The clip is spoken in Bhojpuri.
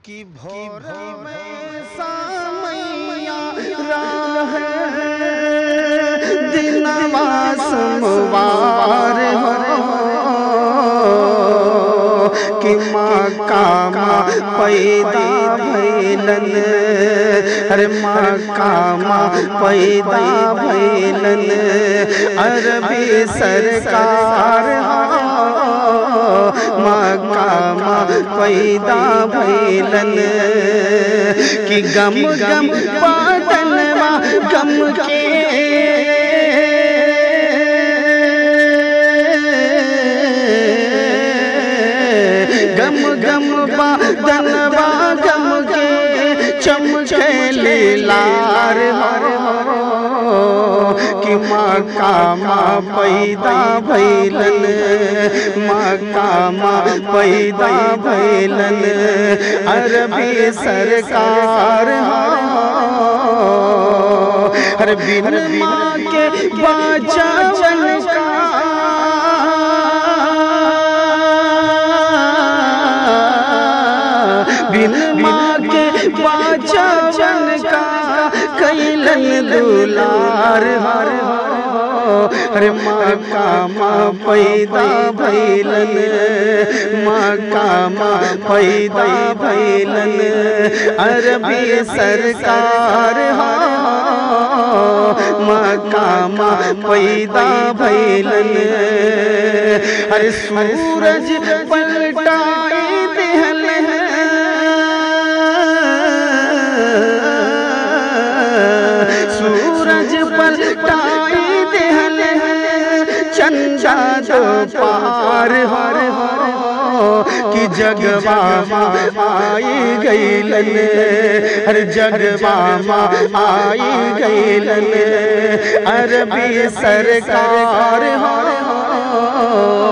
कि भोर में सामैया राह दिनवा सोमवार हो कि माँ कामा पैदा भैलन अरे माँ कामा पैदा भैलन अरबी सरकार माँ कामा पैदा भैलन कि गम गम पाटनवा गम के गम गम बादनवा गम के चमके लार हो कि माँ कामा पैदा भैलन माँ कामा पैदा भैलन अरबी सरकार हर बिन माँ के बाचावन का बिन माँ के बाचावन का कैलन दुलार हर अरे माँ का माँ पैदा भैलन माँ का माँ पैदा भैलन अरबी सरकार माँ का माँ पैदा भैलन अरे सूरज पलटाए देहल सूरज पलटाए देहल चंदा दो पार हर कि जगवा आई गईलन हर जगवा आई गईलन अरबी सरकार हो